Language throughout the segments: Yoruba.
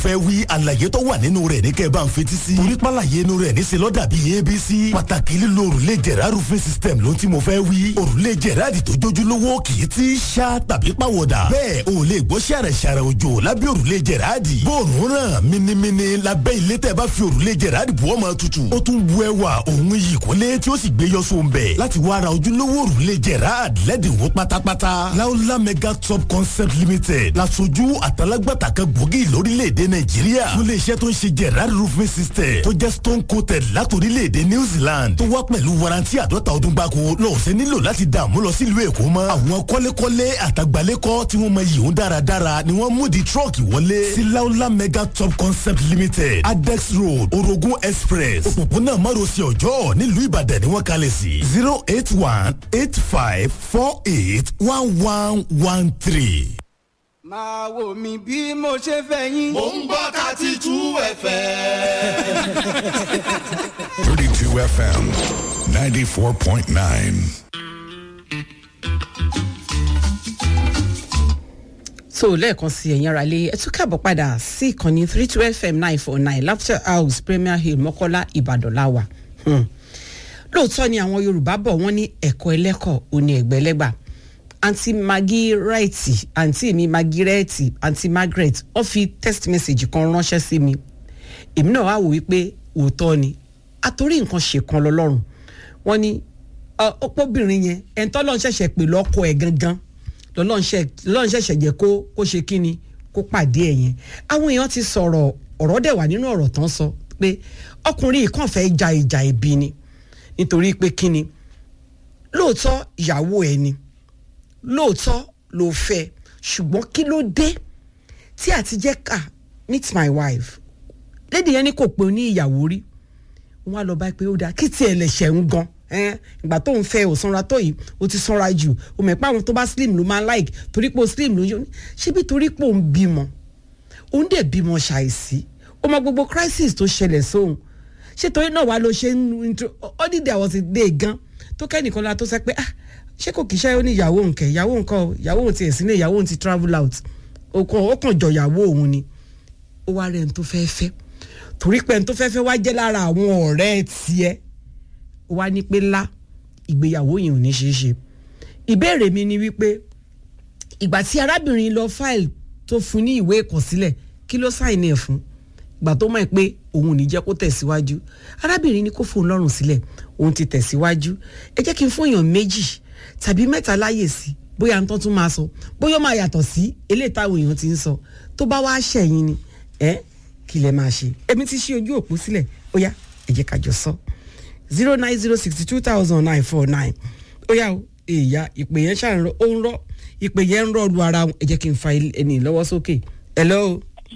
fẹ́ wí àlàyé tó wà nínú rẹ̀ ní kẹ́ ẹ bá ń fetí sí. torí pàlàyé inú rẹ̀ ní selọ́dà bíi abc. pàtàkì lílo òrùlé jẹ̀rá roofing system ló ti mo fẹ́ wí. òrùlé jẹ̀rá di tó jójúlówó kì í ti ṣá tàbí pàwọ̀dà. bẹ́ẹ̀ o lè gbọ́ ṣàrẹ̀ ṣàrẹ̀ òjò lábẹ́ òrùlé jẹ̀rá di. bóòrùn ràn minimini lábẹ́ ilé tẹ́ bá fi òrùlé jẹ̀rá di bọ́ máa tutù. ó tún bu ẹwà òun yìí kólé tí ó sì gbé yọ sóun bẹ̀. láti wá ra ojúlówó òrùlé jẹ̀rá lẹ́dínwó pátápátá. láúlá mega top concept limited lasojú àtàlágbàtà kan gbòógì lórílẹ̀‐èdè nàìjíríà fún iléeṣẹ́ tó ń ṣe gerard roofing system tó jẹ́ stone coated látòrílẹ̀‐èdè new zealand tó wá pẹ̀lú warranty àdọ́ta ọdún gbáko lọ́ọ̀sẹ̀ nílò láti dààmú lọ sílùú èkó mọ́ àwọn kọ́lékọ́lé àtàgbálẹ́kọ́ tí wọ́n mọ yìí ń dáradára ni wọ́n mú di trọ́ọ̀kì wọlé sí laola mega top concept limited adex road orogun express òpópónà márosẹ̀ ọjọ́ nílùú ìbàdàn ni wọ́n kalẹ̀ sí zero eight one eight five four eight one one one three máa wò mí bí mo ṣe fẹ́ yín. mò ń gbọ́ thirty two fm. 32 FM 94.9. so lẹ́ẹ̀kan sí ẹ̀yin ara lé ẹ tún káàbọ̀ padà sí ìkànnì three two fm nine four nine laughter house premier hill mọ́kọ́lá ìbàdàn láwà lóòótọ́ ni àwọn yorùbá bọ̀ wọ́n ní ẹ̀kọ́ ẹlẹ́kọ̀ òní ẹ̀gbẹ́lẹ́gbà àǹtí maggie rẹ́ẹ̀tì àǹtí mi maggie rẹ́ẹ̀tì àǹtí margaret wọ́n fi text message kan ránṣẹ́ sí mi èmi náà wá wò wípé òótọ́ ni àtòrí nǹkan ṣèkan lọ́lọ́run wọ́n ní ọ̀pọ̀bìnrin yẹn ẹ̀ńtọ́ lọ́n ṣẹ̀ṣẹ̀ pè lọ́kọ ẹ̀ gangan lọ́n ṣẹ̀ṣẹ̀ jẹ́ kó kó ṣe kíni kó pàdé ẹ̀ yẹn àwọn èèyàn ti sọ̀rọ̀ ọ̀rọ̀ dẹ̀ wà nínú ọ̀rọ̀ tán sọ pé ọkùnrin yìí kàn fẹ́ ja ìjà ìbí ni nítorí pé kíni lóòótọ́ ìyàwó ẹ̀ ni lóòótọ́ ló fẹ́ ṣùgbọ́n kí ló dé tí àti jẹ́ ká meet my wife lédi yẹn ní kò pé ní ìyàwó rí wọn á lọ bá pé ó dáa kí tiẹ̀ lè ṣẹ̀ ń gan ìgbà tó ń fẹ́ ò sanra tó yìí ó ti sanra jù ó mọ̀ pé àwọn tó bá slim ló máa like torí pé ó slim ló ń ṣebí torí pé òun bímọ òun dẹ̀ bímọ ṣàìsí ó mọ gbogbo crisis tó ṣẹlẹ̀ sóhun ṣé torí náà wàá lọ ṣe ń ó dìde àwọn ti dé gan tó kẹ́nìkan la tó sẹ́ pé ah ṣé kò kì í ṣe ó ní ìyàwó nǹkẹ́ ìyàwó nǹkan o ìyàwó òun ti ẹ̀sìn ní ìyàwó òun ti travel out ó kàn jọ ìyàwó òun ni ó wá rẹ̀ ń tó fẹ́ fẹ́ torí pé ń tó fẹ́ fẹ́ wá jẹ́ lára àwọn ọ̀rẹ́ tiẹ̀ ó wá ní pé lá ìgbéyàwó yẹn ò ní ṣeé ṣe ìbéèrè mi ni wípé ìgbà tí arábìnrin lọ fáìlì tó fún ní ìwé ìkọ̀sílẹ̀ kí ló sáìnì ẹ̀ fún ìgbà tó mọ̀ pé òun ò ní jẹ́ kó tẹ̀síwájú arábìnrin ní kó fóun lọ́rùn sílẹ̀ òun ti tẹ̀síwájú ẹ jẹ́ kí n fún èèyàn méjì tàbí mẹ́ta láyè sí bóyá n tó tún máa sọ bóyá ó máa yàtọ̀ sí eléyìí táwọn èèyàn ti ń sọ tó bá wá ṣẹ̀yìn ni ẹ kí lẹ máa ṣe èmi ti ṣí ojú òpó sílẹ̀ ó yá ẹ jẹ́ ká jọ sọ zero nine zero sixty two thousand nine four nine ó yá o èèyà ìpè yẹn ṣàn rọ ó ń rọ ìpè yẹn ń rọ lu ara wọn ẹ jẹ́ kí n fa ẹni lọ́wọ́ sókè hello.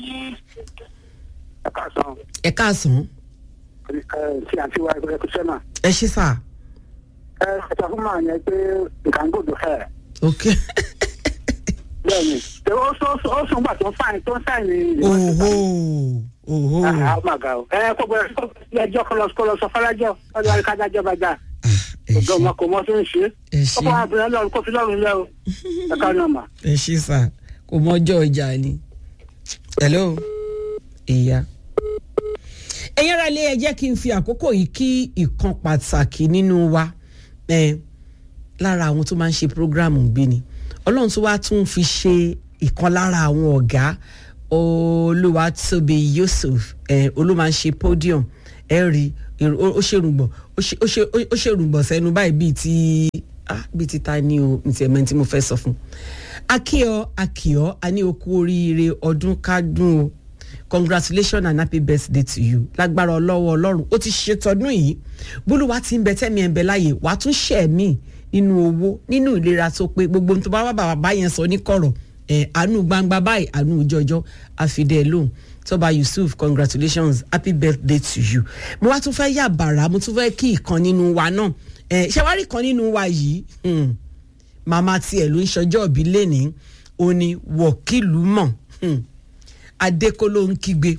ẹ káàsán. ẹ káàsán. ẹ ṣe àti wa ẹgbẹ́ kúṣẹ́ náà. ẹ ṣí sà. ẹ ṣètò fún màá yẹn pé nǹkan gbòdò ẹ. ok. bẹ́ẹ̀ni ó sọ ó sọ gbà tó ń sáyìn tó ń sáyìn. oho oho. àmàgà o ẹ kó bẹ ẹjọ́ kọlọ kọlọ sọ fọlájọ ọdún àríkájájọ bá dà ọdọ ọmọ kò mọ tó ń ṣe ẹ ṣe ọkọ àbúrò lọrùn kó fi lọrùn lẹ o ẹ ká ní ọmọ. ẹ ṣí sà kò mọjọ ìjà ni. hello ìyá. ẹ̀yin ara ilé ẹ jẹ́ kí n fi àkókò yìí kí ìkan pàtàkì nínú wa ẹ lára àwọn tó máa ń ṣe programu bí ni ọlọ́run tó wá tún fi ṣe ìkan lára àwọn ọ̀gá olúwatóbi yusuf ẹ olúwa ń ṣe podium ẹ rí ó ṣèrùngbọ̀n ó ṣèrùngbọ̀n sẹ́nu báyìí bíi ti ah bíi ti ta ni o ntí ẹ̀mẹ́ tí mo fẹ́ sọ fún akíọ akíọ a ní okú oríire ọdún kádùn o congratulations and happy birthday to you lágbára ọlọ́wọ́ ọlọ́run ó ti ṣètọ́dún yìí bólúwa ti ń bẹ tẹ́mi ẹ̀ ń bẹ láàyè wàá tún ṣẹ̀ mí nínú owó nínú ìlera tó pé gbogbo ohun tó bá wà bàbá yẹn sọ ní kọ̀rọ̀ ẹ̀ àánú gbangba báyìí àánú jọjọ́ àfidẹ́ lóhùn tọ́ba yusuf congratulations happy birthday to you mo wá tún fẹ́ yà bàrà mo tún fẹ́ kí ìkan nínú wa náà ẹ̀ ṣé wàá rí kan nínú wa yìí màmá tiẹ̀ ló ń ṣọjọ́ òbí lẹ́ni ó ní wọ̀kìlú mọ̀ adékóló ń kígbe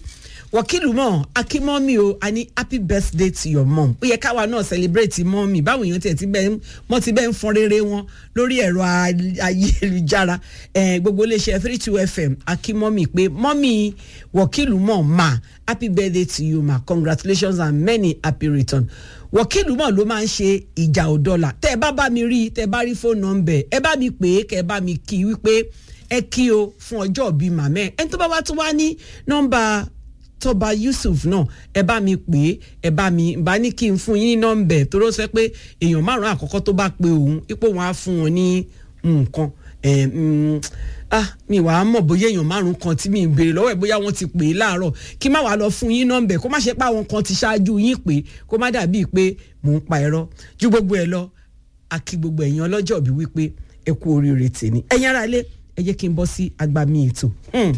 wọ́kìlù mọ̀ akínmọ́mì o a ní happy birthday to your mom ó yẹ káwa náà celebrate mọ́mì báwo èèyàn tiẹ̀ ti bẹ́ẹ̀ mọ́ ti bẹ́ẹ̀ ń fọn rere wọn lórí ẹ̀rọ ayélujára gbogbo iléeṣẹ́ three two fm akínmọ́mì pé mọ́mì wọ́kìlù mọ̀ ma happy birthday to you ma congratulations and many happy return wọ́kìlù mọ̀ ló máa ń ṣe ìjà òdọ́là tẹ́ ẹ bá bá mi rí tẹ́ ẹ bá rí fóònù nọ́mbẹ̀ ẹ bá mi pè é kẹ́ ẹ bá mi kí wípé ẹ kí o fún ọjọ́ bíi màmẹ́ ẹni tó bá wá tó wá ní nọ́mbà tọba yusuf náà ẹ bá mi pè é ẹ bá mi bá ní kí n fún yín ní nọ́mbẹ̀ tó ló sọ pé èèyàn márùn àkọ́kọ́ tó bá pe òun ipò wọn á fún wọn ní nǹkan ah mi wàá mọ̀ bóyá èèyàn márùn kan tí mi ń béèrè lọ́wọ́ ẹ̀ bóyá wọ́n ti pè é láàárọ̀ kí má wàá lọ fún yín nọ́mbẹ̀ kó má ṣe pé àwọn kan ti ṣáájú yín pé kó má dàbíi pé mò ń pa ẹ̀rọ ju gbogbo ẹ̀ lọ àkí gbogbo ẹ̀yin ọlọ́jọ́ bí wípé ẹ kú oríire tèmi ẹ̀yin ara lé ẹ jẹ́ kí n bọ́ sí agbami ètò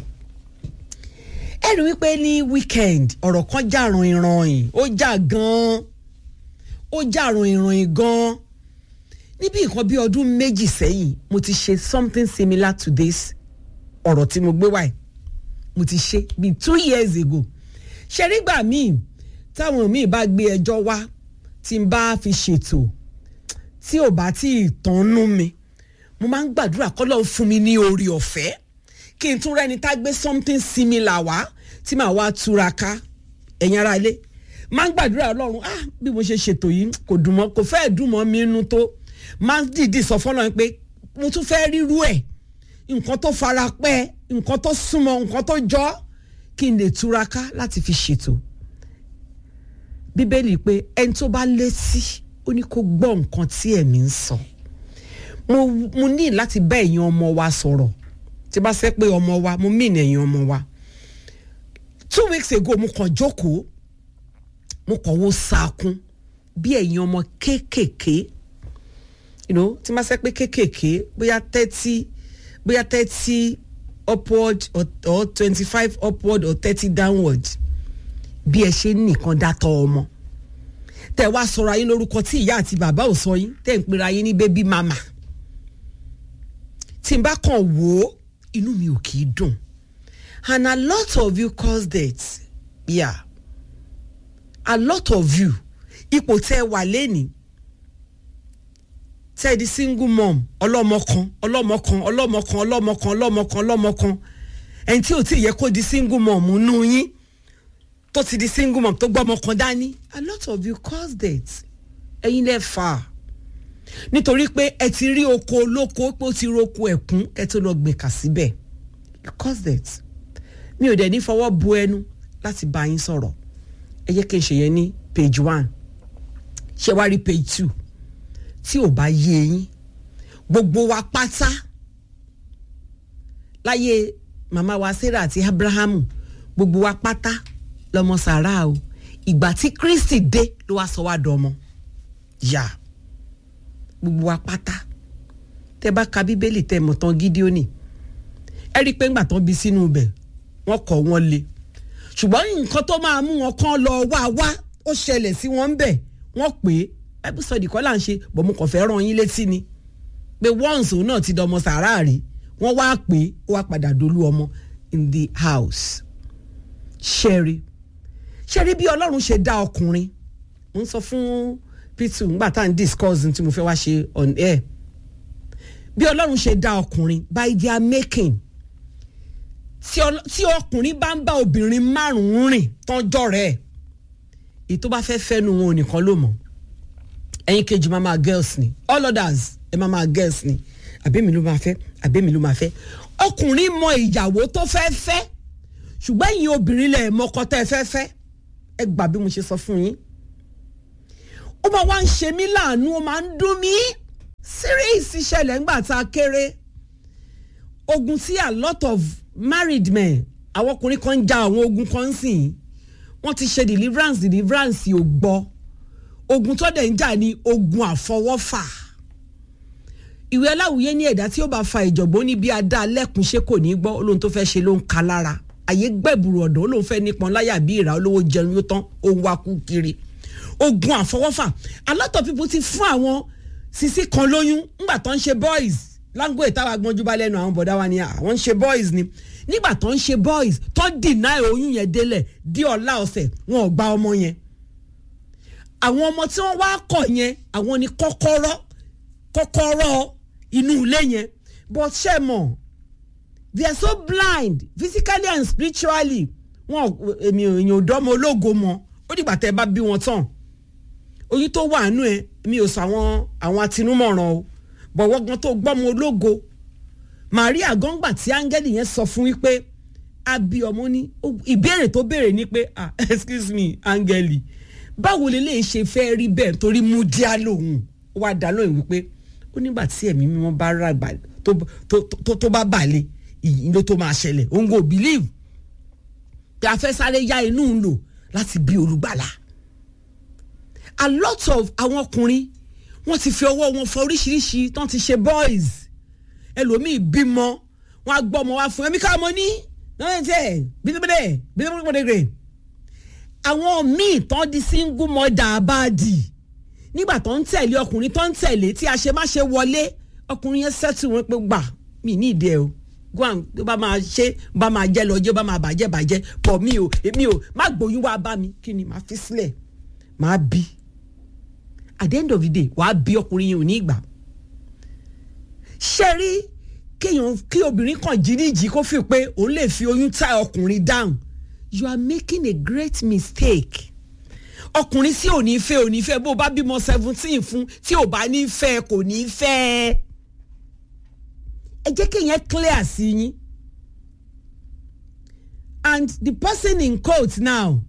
ẹ rí wípé ní weekend ọ̀rọ̀ kan jà ràn ìrànyìn ó jà gan-an ó jà ràn ìrànyìn gan-an níbi nǹkan bí ọdún méjì sẹ́yìn mo ti ṣe something similar to this ọ̀rọ̀ tí mo gbé wáyé mo ti ṣe bíi two years ago ṣe nígbà míì táwọn míì bá gbé ẹjọ́ wá tí n bá fi ṣètò tí ò bá tí ì tán nú mi mo máa ń gbàdúrà kọ́ lọ́ọ́ fún mi ní orí ọ̀fẹ́ kí n tún rẹ́ni tá gbé something similar wá tí màá wá túraká ẹ̀yin ara ilé máa ń gbàdúrà ọlọ́run ah bí mo ṣe ṣètò yìí kò dùn mọ́ kò fẹ́ẹ̀ dùn mọ́ mi nú tó máa ń dìídì sọ fọ́lọ́run pé mo tún fẹ́ ríru ẹ̀ nǹkan tó fara pẹ́ nǹkan tó súnmọ́ nǹkan tó jọ kí n lè túraká láti fi ṣètò bíbélì pé ẹni tó bá létí ó ní kó gbọ́ nǹkan tí ẹ̀mí ń sọ. So mo mo ní láti bá ẹ̀yin ọmọ wa sọ̀rọ̀ tí bá sẹ́ pé ọmọ wa mo mìn ẹ̀yin ọmọ wa two weeks ago mo kàn jókòó mo kàn wo saakun bí ẹ̀yin ọmọ kéékèèké you know tí bá sẹ́ pé kéékèèké bóyá thirty bóyá thirty upward or, or twenty five upward or thirty downward bí ẹ ṣe nìkan dátọ ọmọ tẹ wá sọ̀rọ̀ ayé lórúkọ tí ìyá àti bàbá ò sọ yín tẹ ń pera yín ní baby mama tí n bá kàn wò ó inú mi ò kì í dùn and a lot of you cause that yeah a lot of you ipò tẹ wà lẹ́nìí tẹ di single mom ọlọ́mọ kan ọlọ́mọ kan ọlọ́mọ kan ọlọ́mọ kan ọlọ́mọ kan ọlọ́mọ kan ẹni tí ò tí ì yẹ kó di single mom nù yín tó ti di single mom tó gbọ́ ọmọ kan dání a lot of you cause that ẹ̀yin lẹ́ fà á nítorí pé ẹ ti rí oko olóko pé ó ti roko ẹ̀kún ẹ tó lọ gbìn kà síbẹ̀ because that mi ò dẹ̀ ní fọwọ́ bu ẹnu láti bá yín sọ̀rọ̀ ẹ jẹ́ kí n ṣe yẹn ní page one ṣé wá rí page two tí ò bá yé yín gbogbo wa pátá láyé màmá wa sarah àti abrahamu gbogbo wa pátá lọmọ sàrà o ìgbà tí kristi dé ló wá sọ wá dọmọ yà. Yeah gbogbo wa pátá tẹ bá ka bíbélì tẹ mọ̀ tán gídíónì ẹ rí i pé ńgbà tán bí sínú ibẹ̀ wọ́n kọ̀ wọ́n le ṣùgbọ́n nǹkan tó máa mú wọn kán lọ wá wá ó ṣẹlẹ̀ sí wọn ńbẹ̀ wọ́n pè é bible study kọ́ là ń ṣe bọ̀ mo kàn fẹ́ ràn yín létí ni pé once òun náà ti dọmọ sàárà rí wọ́n wá pè é ó wá padà dolú ọmọ in the house ṣẹ́rí ṣẹ́rí bí ọlọ́run ṣe dá ọkùnrin mo ń sọ fún p2 ngbà tá à ń discuss tí mo fẹ́ wá ṣe on air bí ọlọ́run ṣe dá ọkùnrin by their making tí ọkùnrin bá ń bá obìnrin márùn-ún rìn tọ́jọ́ rẹ̀ èyí tó bá fẹ́ fẹ́nu wọn nìkan ló mọ̀ ẹ̀yin kejì máa máa girls ni all others ẹ̀ máa máa girls ni àbẹ́mi ló máa fẹ́ àbẹ́mi ló máa fẹ́ ọkùnrin mọ ìyàwó tó fẹ́ fẹ́ ṣùgbọ́n ẹ̀yin obìnrin lẹ̀ mọ́kọ tẹ́ ẹ fẹ́ fẹ́ ẹ gbà bí mo ṣe sọ fún yín ó máa wá ń ṣe mí láàánú ó máa ń dún mí serious ìṣẹ̀lẹ̀ ńgbà tá a kéré ogun tí a lot of married men àwọn ọkùnrin kan ń ja àwọn ogun kan ń sìn wọ́n ti ṣe deliverance deliverance ò gbọ́ ogun tó dẹ̀ ń jà ní ogun àfọwọ́fà ìwé aláwùyé ní ẹ̀dá tí ó bá fa ìjọ̀gbọ́n ní bí adá lẹ́kùn ṣé kò ní gbọ́ olóhun tó fẹ́ ṣe ló ń ka lára àyè gbẹ̀bùrù ọ̀dọ́ olóhun fẹ́ nípọn láyà bí ìrà olówó jẹun yóò tán òun wá kú kiri ogun àfọwọ́fà a lot of people ti fún àwọn sisi kan lóyún ńgbà tó ń ṣe boys language táwa gbọ́njú bá lẹ́nu àwọn bọ̀dá wa ni àwọn ń ṣe boys ni nígbà tó ń ṣe boys tó ń deny oyún yẹn délẹ̀ di ọ̀la ọ̀sẹ̀ wọn ò gba ọmọ yẹn àwọn ọmọ tí wọ́n wá kọ̀ yẹn àwọn ni kọ́kọ́rọ́ kọ́kọ́rọ́ inú ilé yẹn but ṣe mọ̀ they are so blind physically and spiritually wọn èmi èèyàn ò dọ́mọ ológo mọ́ ó dìgbà tẹ́ ẹ bá bí wọn tán oyún tó wà nù ẹ mi ò sọ àwọn àwọn atinúmọ̀ràn o bọ̀wọ́ gan tó gbọ́mọ ológo Maria gangba tí áńgẹ́lì yẹn sọ fún wípé abi ọmọ ní ìbéèrè tó béèrè ni pé ah excuse me áńgẹ́lì báwo lè lè ṣe fẹ́ rí bẹ́ẹ̀ torí mú díá lòun ó wá dá lóyún wípé ó nígbà tí ẹ̀mí mímọ́ bá ràgbà tó tó tó bá balẹ̀ ìyìn ló tó máa ṣẹlẹ̀ òun kò believe pé a fẹ́ sáré yá inú ń lò láti bí olùgbàlà a lot of àwọn ọkùnrin wọ́n ti fi ọwọ́ wọn fọ oríṣiríṣi tán ti ṣe boys ẹlòmíì bímọ wọn á gbọ́ ọmọ wa fún ẹmí ká mọ ní náà tẹ bídébídé bídébídé àwọn míì tán di single mother abáàdì nígbà tó ń tẹ̀lé ọkùnrin tó ń tẹ̀lé tí a ṣe má ṣe wọlé ọkùnrin yẹn sẹ́tù wọn pé gbà mí ní ìdí ẹ o guam tó bá máa ṣe bá máa jẹ lọ́jọ́ bá máa bàjẹ́ bàjẹ́ pọ̀ mí o èmi o má gbóyún wá bá mi kí ni màá fi sílẹ̀ màá bí at the end of the day wàá bí ọkùnrin yẹn ò ní ìgbà ṣe rí kéèyàn kí obìnrin kan jí níjì kó fi pé òun lè fi oyún tá ọkùnrin down you are making a great mistake ọkùnrin tí ò ní fẹ́ ò ní fẹ́ bó bá bímọ seventeen fún tí ò bá ní fẹ́ kò ní fẹ́ ẹ jẹ́ kéèyàn clear sí yín and the person in quote now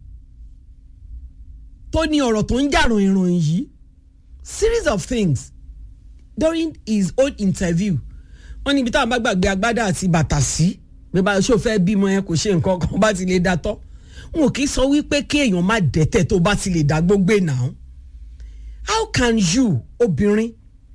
tó ní ọ̀rọ̀ tó ń jà ròyìnròyìn yìí series of things during his own interview wọ́n níbi táwọn bá gbàgbé agbádá àti bàtà sí bí bá ṣó fẹ́ bímọ yẹn kò ṣe nǹkan kan bá ti lè da tọ́ n ò kì í sọ wípé kí èèyàn má dẹ́tẹ̀ tó bá ti lè dá gbogbo náà how can you obìnrin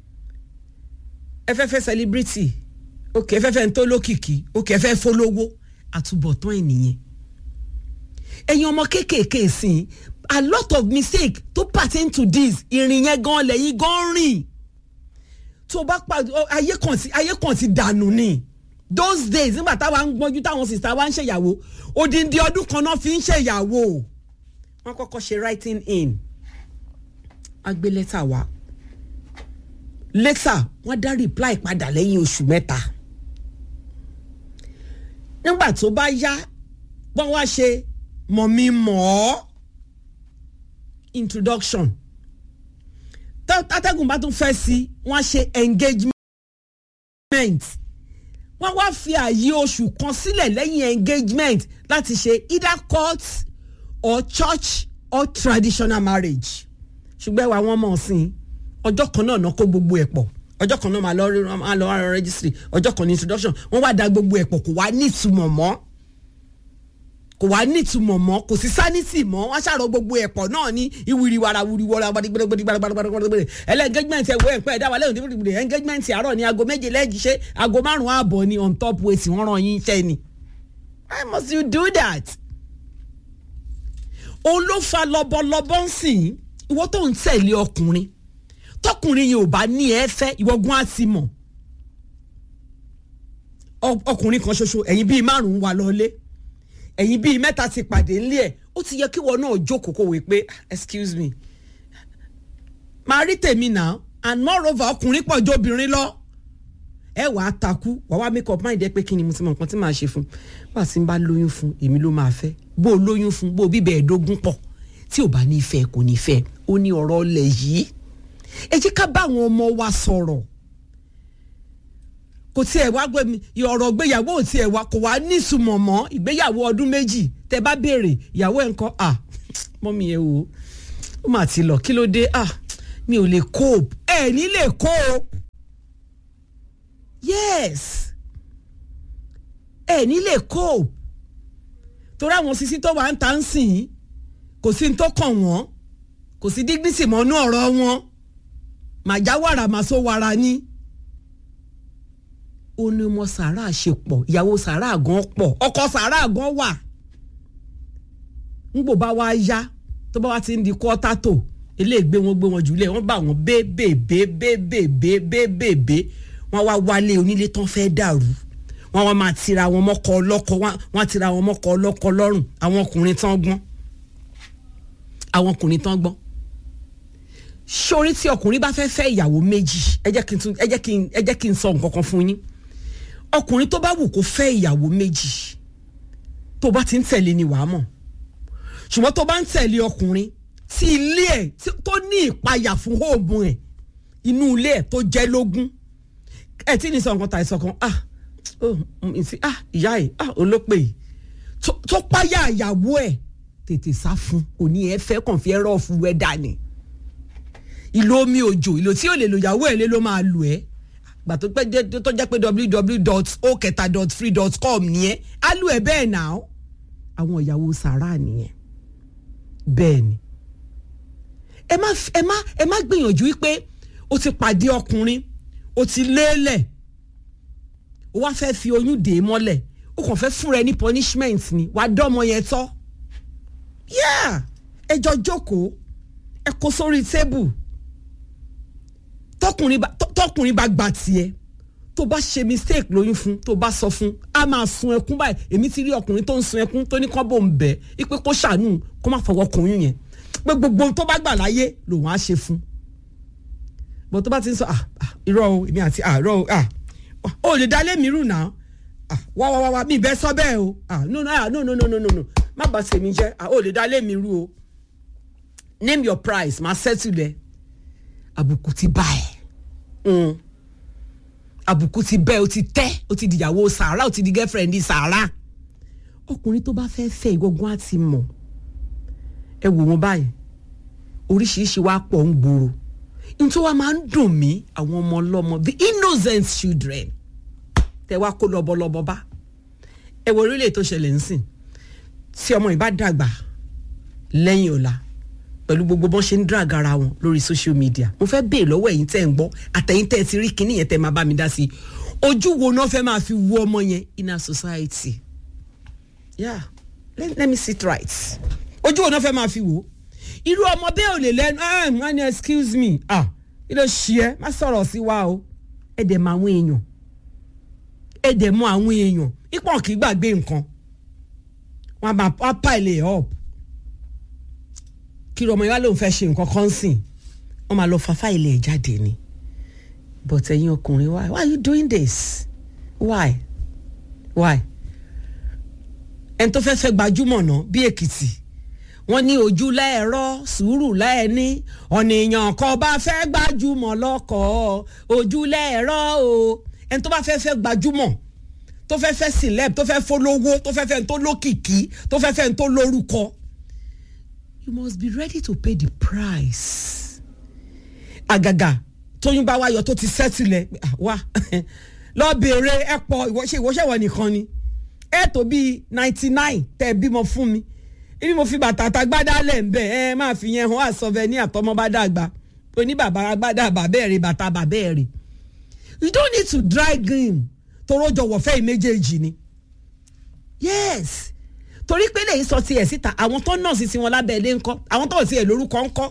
ẹ fẹ́ fẹ́ celebrity ok ẹ fẹ́ fẹ́ ń tó lókìkí ok ẹ fẹ́ fọlọ́wọ́ àtúbọ̀tán ẹ̀ nìyẹn ẹ̀yin ọmọ kéékèèké sìn a lot of mistake tó pertain to this ìrìn yẹn gan lẹ́yìn gan rìn tó bá pa ayé kan ti ayé kan ti dànù ni those days nígbà táwa ń gbọ́njú táwọn sista wa ń ṣèyàwó odindi ọdún kan náà fi ń ṣèyàwó wọ́n kọ́kọ́ ṣe writing in a gbé lẹ́tà wá lẹ́tà wọ́n dá reply padà lẹ́yìn oṣù mẹ́ta nígbà tó bá yá wọ́n wá ṣe mọ̀mí mọ̀ ọ́ introduction tátẹ́gùn bá tún fẹ́ sí wọ́n á ṣe engagement wọ́n wá fi ààyè oṣù kan sílẹ̀ lẹ́yìn engagement láti ṣe either court or church or traditional marriage ṣùgbọ́n ẹwà wọn mọ̀ sí ọjọ́ kan náà náà kó gbogbo ẹ̀ pọ̀ ọjọ́ kan náà máa lọ máa lọ rárá registry ọjọ́ kan ní introduction wọ́n wá da gbogbo ẹ̀ pọ̀ kò wá ní ìtumọ̀ mọ́ kò wá ní ìtumọ̀ mọ́ kò sí sanity mọ́ wọ́n ṣàrọ̀ gbogbo ẹ̀ pọ̀ náà ní ìwìrìwàrà wùrìwàrà gbadigbadigbadigbadigbadigbadigbadi ẹlẹ́ engagement ẹ̀ wọ ẹ̀ pẹ́ ẹ̀dá wa lẹ́yìn dídìbò engagement àárọ̀ ní aago méje lẹ́yìn ṣe aago márùn-ún ààbọ̀ ni on top weight wọ́n ràn yín iṣẹ́ ni why must you do that? òun ló fa lọ́bọ̀lọ́bọ̀ ń sìn ìwọ tó ń tẹ̀lé ọkùnrin tọkùnrin yìí ò bá ní ẹ fẹ́ ìwọ́gun á ti mọ̀ ọkùnrin kan ṣoṣo ẹ̀yin bíi márùn-ún wà lọ́lé ẹ̀yin bíi mẹ́ta ti pàdé ńlẹ̀ ẹ̀ ó ti yẹ kí wọn náà jókòó kó wé pé excuse me máa rí tèmi náà and moreover ọkùnrin pọ̀ ju obìnrin lọ ẹ wàá takú wàá wá make up mind ẹ pé kí ni mo ti mọ nǹkan tí màá ṣe fún bá a ti ń bá lóyún fún èmi ló máa fẹ́ bó o lóyún fún bó o bíbẹ̀ ẹ̀ẹ́dógún pọ̀ tí ò bá ní fẹ́ kò ní fẹ́ ó ní ọ̀rọ̀ ọlẹ̀ yìí ẹ jẹ́ ká bá àwọn ọmọ wa sọ̀rọ̀ kò tiẹ̀ wá gbé mi ọ̀rọ̀ ìgbéyàwó ò tiẹ̀ wá kò wá nísùmọ̀ mọ́ ìgbéyàwó ọdún méjì tẹ bá béèrè ìyàwó ẹ̀ ń kọ́ à mọ́mí ẹ wò ó mà ti lọ kí ló dé à mi ò lè cope ẹ ní lè cope yes ẹ ní lè cope torí àwọn sisi tó wà ń ta ń sìn kò sí ní tó kàn wọ́n kò sí dignity mọ́nú ọ̀rọ̀ wọn màjá wàrà màsó wàrà ni ó ní ọmọ sàrà ṣe pọ̀ ìyàwó sàrà gan pọ̀ ọkọ sàrà gan wà ńgbò bá wá yá tó bá wá ti ń di kọ́tà tó eléègbé wọn gbé wọn jùlẹ̀ wọ́n bá wọn bébèbè bébèbè bébèbè wọ́n wá wálé onílé tán fẹ́ dàrú wọn wọn máa tira wọn mọ́kọ ọlọ́kọ wọn wọn tira wọn mọ́kọ ọlọ́kọ lọ́rùn àwọn ọkùnrin tán gbọ́n àwọn ọkùnrin tán gbọ́n sórí tí ọkùnrin bá fẹ́ fẹ́ ìyàwó méjì ẹ jẹ́ kí n tún ẹ jẹ́ kí n ẹ jẹ́ kí n sọ nǹkan kan fún yín ọkùnrin tó bá wù kó fẹ́ ìyàwó méjì tó bá ti ń tẹ̀lé ni wàá mọ̀ ṣùgbọ́n tó bá ń tẹ̀lé ọkùnrin tí ilé ẹ̀ tó ní ìpayà fún hóòmù ẹ̀ inú ilé ẹ̀ tó jẹ́ lógún ẹ̀ tí ní sọ nǹkan tàìsàn kan ah oh ìsì ah ìyá ẹ̀ ah olópè yìí tó páyà ìyàwó ẹ̀ tètè sá fún òní ẹ̀ fẹ́ kàn fi ẹ̀rọ fún wẹ́dà ni ìlò omi òjò ìlò tí ò lè lò ìyàwó ẹ̀ lé ló máa lò ẹ́ gbà tó pẹ́ tó jẹ́ pé www.oketa.free.com nìyẹn á lù ẹ́ bẹ́ẹ̀ náà àwọn ìyàwó sàrà nìyẹn bẹ́ẹ̀ ni ẹ má ẹ má ẹ má gbìyànjú wípé o ti pàdé ọkùnrin o ti lélẹ̀ o wá fẹ́ fi oyún dè é mọ́lẹ̀ o kàn fẹ́ fúnra ẹ ní punishment ni wàá dọ́mọ yẹn tọ́ yá ẹ jọ jókòó ẹ kó sórí tébù tọkùnrin bá tọkùnrin bá gba tiẹ̀ tó bá ṣe mistake lóyún fún tó bá sọ fún a máa sun ẹkún báyìí èmi ti rí ọkùnrin tó ń sun ẹkún tó ní kán bò ń bẹ ipe kó ṣàánú kó má fọwọ́ kùnrin yẹn pé gbogbo tó bá gbà láyé lòun á ṣe fún bó tó bá ti ń sọ irọ́ o èmi àti àárọ̀ o ò lè dálé mi rù náà wá wá wá wá mi bẹ́ẹ̀ sọ bẹ́ẹ̀ o no no no no no no no má bàa ṣèmi jẹ́ ò lè dálé mi rù o name your price máa settle lẹ àbùkù ti bá ẹ àbùkù ti bẹ́ o ti tẹ́ o ti dìyàwó sàárà o ti di girlfriend sàárà ọkùnrin tó bá fẹ́ fẹ́ ìgbógun á ti mọ̀ ẹ wò wọn báyìí oríṣiríṣi wa pọ̀ ń gbòòrò nítorí wa máa ń dùn mí àwọn ọmọ ọlọ́mọ the innocent children tẹ wá kó lọ́bọ̀lọ́bọ̀ bá ẹ wo orílẹ̀ tó ṣẹlẹ̀ ń sìn tí ọmọ yìí bá dàgbà lẹ́yìn ọ̀la pẹ̀lú gbogbo bọ́n ṣe ń drag ara wọn lórí social media mo fẹ́ béè lọ́wọ́ ẹ̀yin tẹ́ ń gbọ́ àtẹ̀yin tẹ́ ti rí kinní yẹn tẹ́ máa bá mi dá sí i ojú wo náà fẹ́ máa fi wo ọmọ yẹn in our society yeah let, let me sit right ojú wo náà fẹ́ máa fi wò irú ọmọ bẹ́ẹ̀ ò lè lẹ́nu ah wọ́n ní excuse me ah kí ló ṣe ẹ́ má sọ̀rọ̀ sí wa o ẹ dẹ̀ mọ àwọn èèyàn ẹ dẹ̀ mọ àwọn èèyàn ipò kì í gbàgbé nǹkan wọn á máa pile up kí ọmọ ìwá lòun fẹ́ ṣe nǹkan kan sìn wọ́n máa lọ fa fáìlì ẹ̀ jáde ni but ẹ̀yin ọkùnrin why why are you doing this why why ẹni tó fẹ́ fẹ́ gbajúmọ̀ náà bí èkìtì wọ́n ní ojú lẹ́ẹ̀rọ sùúrù lẹ́ẹ̀ní ọ̀nìyàn kan bá fẹ́ gbajúmọ̀ lọ́kọ̀ ojú lẹ́ẹ̀rọ o ẹni tó bá fẹ́ fẹ́ gbajúmọ̀ tó fẹ́ fẹ́ celeb tó fẹ́ fọlọ́wọ́ tó fẹ́ fẹ́ tó lókìkí tó fẹ́ fẹ́ tó lórúkọ you must be ready to pay the price. àgàgà tóyún bá wáyọ tó ti sẹ́tìlẹ̀ wá lọ béèrè ẹ pọ̀ ìwọ́ṣẹ́ ìwọ́ṣẹ́wọ̀ nìkan ni ẹ tó bíi ninety nine tẹ́ ẹ bímọ fún mi ibi mo fi bàtà àtàgbádá lẹ̀ ń bẹ̀ ẹ máa fi yẹn hàn àsọfẹ́ ní àtọmọ bá dàgbà oní bàbá agbádá bàbẹ́ẹ̀rẹ̀ bàtà bàbẹ́ẹ̀rẹ̀ you don't need to drag him toró jọ̀wọ́ fẹ́ ìméjèèjì ni yes torí pé lè sọ tiẹ̀ síta àwọn tó nọ́ọ̀sì tí wọn lábẹ́ ilé ńkọ́ àwọn tó tiẹ̀ lórúkọ ńkọ́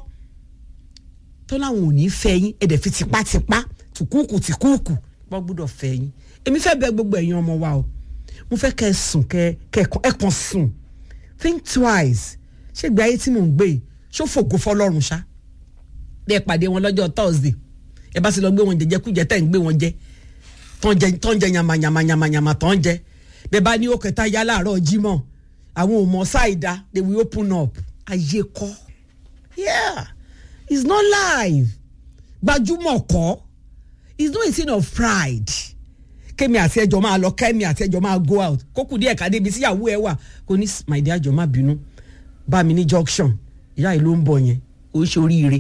tó láwọn ò ní fẹ́ yín ẹ̀dẹ̀ fi tipátipá tùkúùkù tìkúùkù wọ́n gbọ́dọ̀ fẹ́ yín èmi fẹ́ bẹ̀ gbogbo ẹ̀yin ọmọ wa o mo fẹ́ kẹ́ ẹ sùn kẹ́ ẹ kàn sùn think twice ṣé ìgbé ayé tí mò ń gbé yìí ṣó fògo fọlọ́run ṣá bí ẹ pàdé wọn lọ́jọ́ thursday ẹ bá sì lọ gbé wọn jẹjẹ kújẹ tẹ́ ń gbé wọn jẹ tán jẹ yamayamayamayama tán jẹ bẹ́ẹ̀ bá ní ó kẹta yá láàárọ̀ jímọ̀ àwọn ò mọ ṣáìdá they will open up ayé kọ́ yeah it's not live gbajúmọ̀ kọ́ it's not a thing of pride kémi àti ẹjọ́ máa lọ kémi àti ẹjọ́ máa go out kókù díẹ̀ ká débi síyàwó ẹ wà kò ní my dear jọ má bínú bá mi ní junction ìyá yìí ló ń bọ̀ yẹn ó ń ṣe oríire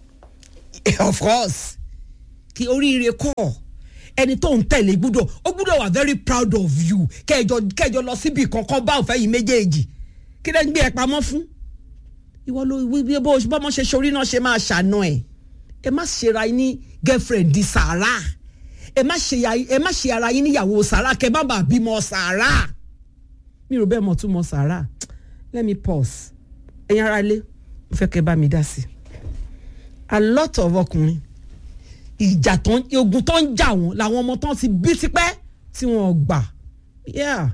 of course kí oríire kọ́ ẹni tó ń tẹ̀lé gbúdọ̀ ó gbúdọ̀ wà very proud of you kẹjọ kẹjọ lọ síbi kankan bá òfẹ́ yìí méjèèjì kí lẹ́ ń gbé ẹ pamọ́ fún ìwọ ló wí bó bọ́mọ ṣe sori náà ṣe máa ṣàna ẹ̀ ẹ má ṣera yín ní girlfriend di sàrà ẹ má ṣe ẹ má ṣe ara yín níyàwó sàrà kẹ má bàa bímọ sàrà mi ò bẹ́ẹ̀ mọ̀ tún mọ sàrà let me pause ẹ̀yin ara lé mo fẹ́ kẹ́ bá mi dá sí a lot of ọkùnrin ìjà tó ń ogun tó ń jà wọn làwọn ọmọ tán ti bí tipẹ́ tí wọ́n gbà yeah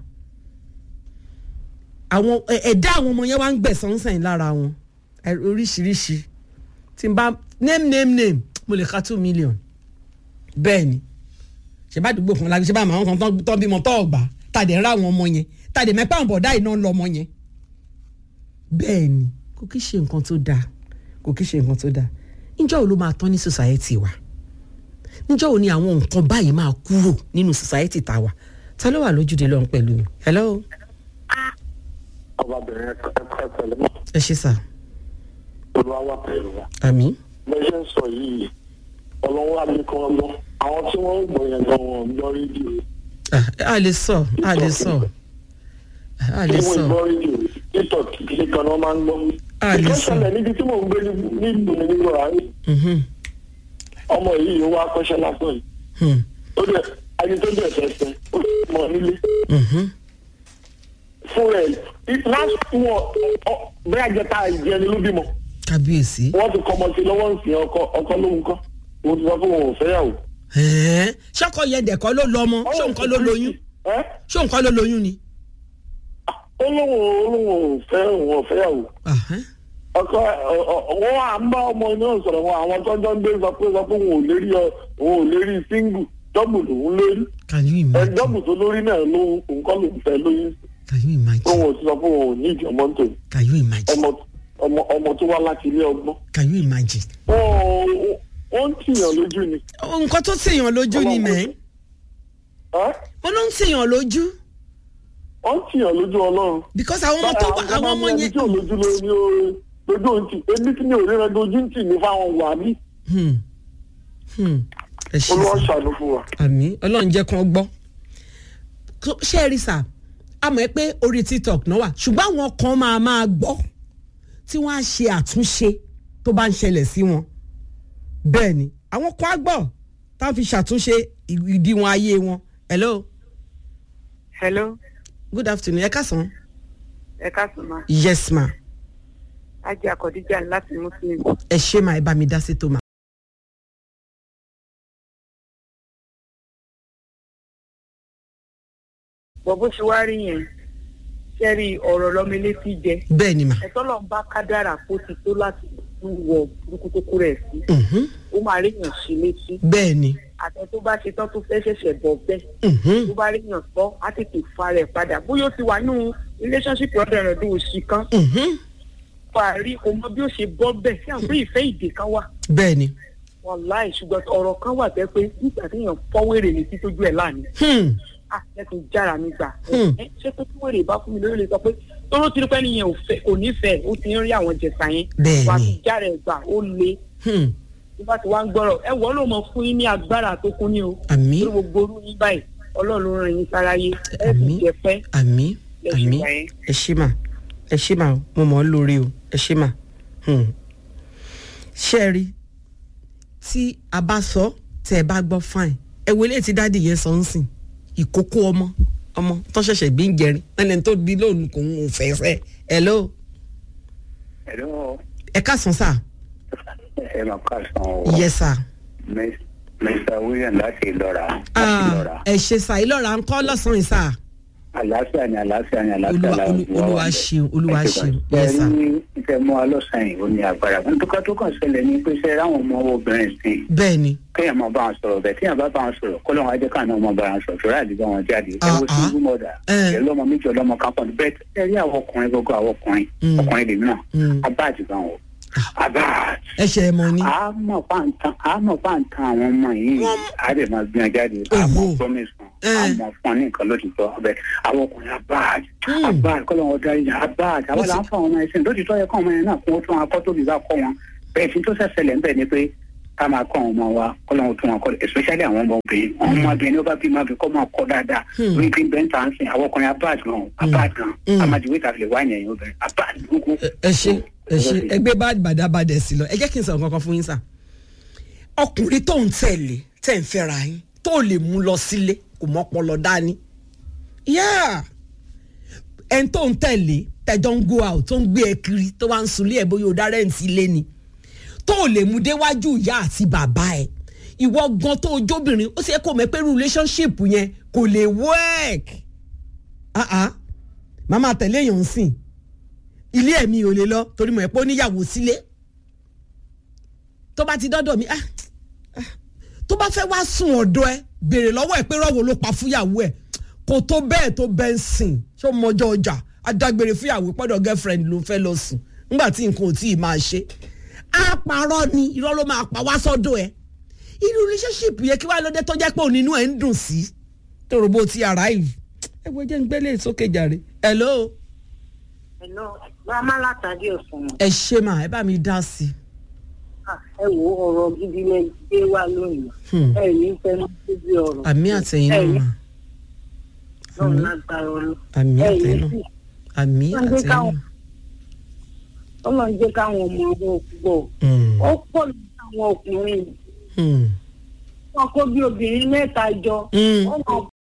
àwọn ẹ- ẹ̀dá àwọn ọmọ yẹn wá ń gbẹ̀sán sẹ́yìn lára wọn ẹ- oríṣiríṣi tí n bá name name name mo lè ka two million bẹ́ẹ̀ ni ṣe bá dùgbò fún lágbèsè bá àwọn kan tán- tán bímọ tó ọgbà tàdé ń ra àwọn ọmọ yẹn tàdé mẹ́pà ń bọ̀dá iná ń lọ ọmọ yẹn bẹ́ẹ̀ ni kò kí ṣe nǹkan tó dáa kò kí ṣe nǹkan tó dáa níjọ́ wo ló máa tán ní society wa níjọ́ wo ni àwọn nǹkan báyìí máa kúrò nínú society tá a wà ta ló wà lójúde lọ́run pẹ̀lú mi hello ọbabìnrin ẹ̀kọ́ ẹ̀tẹ̀lẹ́ mọ́ ẹ ṣe sà olúwa wà pẹ̀lú wa. àmì bẹ́ẹ̀ ṣe ń sọ yìí ọlọ́wọ́ àlékún ọlọ́ àwọn tí wọ́n ń gbọ́ yẹn gan wọn ń gbọ́ rédíò a lè sọ a lè sọ a lè tí wọ́n sọ ń gbọ́ rédíò tiktok kìí kan náà máa ń gbọ́. A lè sọ. ìkẹ́sẹ̀lẹ̀ níbi tí mò ń gbé nílùú mi nílùú àárín Mhm, ọmọ yìí ó wá kọ́ṣẹ́ lásán yìí hmm, ó dẹ̀ ẹni tó dẹ̀ fẹ́fẹ́ ó sì mọ nílé mhm. fún rẹ̀ last one bẹ́ẹ̀ jẹta ìjẹni ló bímọ kábíyèsí wọ́n ti kọ́ ọmọ sí lọ́wọ́ ń sìn ọkọ ọkọ lóhun kọ́ òun ti sọ fún òun ò fẹ́yàwó. Ẹ̀ẹ́, ṣọkọ yẹn dẹ̀kọ́ ló lọ ọmọ ṣó nǹkan ló lóyún ẹ́ ṣó nǹkan ló lóyún ni. ó lóun ò lóun ò fẹ́ òun ò fẹ́yàwó. Ahẹ́. ọkọ wọn à ń bá ọmọ náà sọ̀rọ̀ wọn àwọn tó ń jọ ń gbé sọ pé sọ pé òun ò lérí ọ òun ò lérí síngù dọ́bù lòun lérí can you ẹ imagine dọ́bù tó lórí náà lóhun òun kọ́ lòun fẹ́ lóyún can you òun imagine ò ti sọ pé òun ò ní ìjọ mọ́tò can you imagine ọmọ ọmọ ọmọ tó wá láti ilé ọgbọ́n can you imagine. ó ó ń tìyàn lójú ni nǹkan tó tèèyàn lójú ni Ọlọ́run mẹ́ ẹ́ mo ló ń tèèyàn lójú ó ń tìyàn lójú ọlọ́run. because àwọn ọmọ tó wà àwọn ọmọ ẹni yẹn. tí ò lójú ló ní o lójú òun tì èmi tí mi ò ríran dojú ń tì mí fáwọn wà mí Hmm. Hmm. ẹ ṣe olúwa sá ṣàánú fún wa. àmì ọlọ́run jẹ́ kán gbọ́ So, ṣé ẹ rí sà a mọ̀ ẹ́ pé orí tiktok náà wà ṣùgbọ́n àwọn kan máa máa gbọ́ tí wọ́n á ṣe àtúnṣe tó bá ń ṣẹlẹ̀ sí wọn bẹ́ẹ̀ ni àwọn kan á gbọ́ tá a fi ṣàtúnṣe ìdíwọ̀n ayé wọn hello hello good afternoon ẹ káàsán ẹ káàsán ma yes ma ajé akọdíjà láti muslim ẹ ṣe máa ẹ bá mi dá sí tó ma. bọ́ bó ṣe wá rí yẹn sẹ́rí ọ̀rọ̀ lọ́mọ létí jẹ bẹ́ẹ̀ ni ma. ẹ̀tọ́ lọ́n bá kádàrà kó ti tó láti wọ burúkú tó kú rẹ̀ sí Mhm. ó máa ríyàn sí létí bẹ́ẹ̀ ni. àtẹ tó bá ṣe tán tó fẹ́ ṣẹ̀ṣẹ̀ bọ̀ bẹ́ẹ̀ Mhm. tó bá ríyàn sọ á tètè fa rẹ̀ padà bóyá ó ti wà nínú relationship ọ̀dọ̀ rẹ̀ tó òṣì kan Mhm. parí kò mọ bí ó ṣe bọ́ bẹ́ẹ̀ sí àwọn pé ìfẹ́ ìdè kan wà bẹ́ẹ̀ ni. wàláì ṣùgbọ́n ọ̀rọ̀ kan wà tẹ́ pé nígbà téèyàn fọ́wérè ní títójú ẹ̀ láàánú Hmm. ah lẹ́kùn jára mi gbà. Hmm. ẹ ṣé pé tí wèrè bá fún mi lórí lè sọ pé tóró tí pẹ́ nìyẹn ò fẹ́ kò nífẹ̀ẹ́ ó ti ń rí àwọn jẹ̀sà yẹn. Bẹ́ẹ̀ni. wà á fi jára ẹ̀ gbà ó le Hmm. bí bá ti wá ń gbọ́rọ̀ ẹ wọ́n ló mọ fún yín ní agbára tó kún ní o. àmì lórí gbogbo orú yín báyìí ọlọ́run ló ràn yín sáráyé ẹ sì Àmín. jẹ pẹ́. àmì Ẹ ṣe àmì wà yẹn. ẹ ṣé mà ẹ ṣé mà mo mọ̀ ọ́ lórí o ẹ ṣé mà. Hmm. ṣé ẹ rí tí a bá sọ tẹ ẹ bá gbọ́ fine ẹ wo ilé tí dáàdì yẹn sọ ń sìn ìkókó ọmọ ọmọ tó ṣẹ̀ṣẹ̀ bí ń jẹrin ẹni tó bí lónìí kò ń fẹ́ fẹ́ hello Hello, ẹ káàsán sà ẹ máa kásán o. yes sà Mis- Mr. William láti Ìlọ́ra. Láti Ah, Ìlọ́ra. ẹ ṣe sà ìlọ́ra ń kọ́ lọ́sàn-án sà Àlàáfíà ni àlàáfíà ni àlàáfíà Olúwa- làwọn Olú- Olúwa ṣeun, Olúwa ṣeun. Yes, sir. Ẹ ní ìfẹ́ mú wa lọ́sàn-án yìí ó ní agbára. Nítorí tó kàn ṣẹlẹ̀ ní pé ṣe ráwọn ọmọ obìnrin sí i. bẹ́ẹ̀ ni Kéèyàn máa bá wọn sọ̀rọ̀ bẹ́ẹ̀ tíyàn bá bá wọn sọ̀rọ̀ kọ́ lọ́wọ́ ajẹ́ káàná ọmọ bá wọn sọ̀rọ̀ ṣọ́ra àdìgbà wọn jáde. Ẹ wo Ah, ah. single mother. Eh. Ẹ lọ́mọ méjì ọlọ́mọ kan pọ̀ bẹ́ẹ̀ ẹ rí àwọn ọkùnrin gbogbo àwọn ọkùnrin. Mm. Ọkùnrin lèmi náà. Mm. Abá àdìgbà wọn. Abá àdìgbà ẹ ṣe ẹ mọ ni àmọ̀ pàǹtàn àmọ̀ pàǹtàn àwọn ọmọ yìí á lè máa gbìyànjú jáde àmọ̀ Òwò. promise wọn Eh. àmọ̀ fún ọ ní nǹkan lójútọ́ ọbẹ̀ àwọn ọkùnrin abáàd Hmm. abáàd kọ́ lọ́wọ́ darí yẹn abáàd àwọn ti- là ń fọ àwọn ọmọ ẹ̀sìn lójútọ́ yẹ kọ́ ọmọ yẹn náà kún ó tún akọ́ tóbi bá kọ́ wọn bẹ́ẹ̀ tí tó ṣẹ̀ṣẹ̀lẹ̀ ń bẹ̀ ni pé ká máa kọ́ àwọn ọmọ wa kọ́ lọ́wọ́ tún wọn kọ́ especially àwọn ọmọ obìnrin àwọn ọmọ obìnrin ní ó bá bí máa fi kọ́ máa kọ́ dáadáa Hmm. wí pé bẹ́ẹ̀ ń tà ń sìn àwọn ọkùnrin abáàd gan abáàd gan Hmm. amadiwe tàbí lè wá yẹn obìnrin abáàd gbogbo. Ẹ- ẹ ṣe ẹ ṣe ẹgbẹ́ bá bàdàbàdà sí lọ ẹ jẹ́ kí n sọ̀rọ̀ kankan fún yín sà ọkùnrin tó ń tẹ̀lé tẹ̀ ń fẹ́ra yín tó lè mú lọ sílé kò mọ́pọlọ dání yá ẹni tó ń tẹ̀lé tẹ̀jọ́ ń go out tó ń gbé ẹ kiri tó wá ń sunlé ẹ bóyá o dá rẹ́ǹtì ilé ni tó lè mú déwájú ìyá àti bàbá ẹ ìwọ gan tó jóbìnrin ó sì yẹ kó mọ̀ pé relationship yẹn kò lè work ah ah màá máa tẹ̀lé èèyàn sìn ilé ẹ̀mí ò lè lọ torí mo ẹ̀ pé ó níyàwó sílé tó bá ti dọ́dọ̀ mi ah ah, tó bá fẹ́ wá sùn ọ̀dọ̀ ẹ béèrè lọ́wọ́ ẹ pé rọ́wọ́ ló pa fúyàwó ẹ kò tó bẹ́ẹ̀ tó bẹ́ẹ̀ ń sìn ṣó mọjọ́ ọjà adágbére fúyàwó pọ́dọ̀ girlfriend ló fẹ́ lọ sùn nígbà tí nǹkan ò tí ì máa ṣe á parọ́ ni irọ́ ló máa pa wá sọ́dọ̀ ẹ irú relationship yẹ kí wàá lóde tó jẹ́ pé òun nínú ẹ̀ ń dùn sí tòrò bó ti arrive ẹ wo jẹ́ ń gbélé sókè jàre hello Hello, Màmá látàdé ọ̀sán. ẹ ṣe mà ẹ bá mi dá sí Ẹ wo ọ̀rọ̀ gidi lẹ gbé wá lónìí. Hmm. Ẹ ní fẹnu síbi ọ̀rọ̀. àmì àtẹ̀yìn náà mà Náà lágbára ọlọ́. àmì Ẹ àtẹ̀yìn ní náà sí. àmì Wọ́n gbé àtẹ̀yìn káwọn- náà. Ọlọ́run jẹ́ káwọn ọmọ ọwọ́ gbọ́. Hmm, Ó pọ̀ ní àwọn ọkùnrin. hmm, Wọ́n kó bí obìnrin mẹ́ta jọ. hmm. Wọ́n máa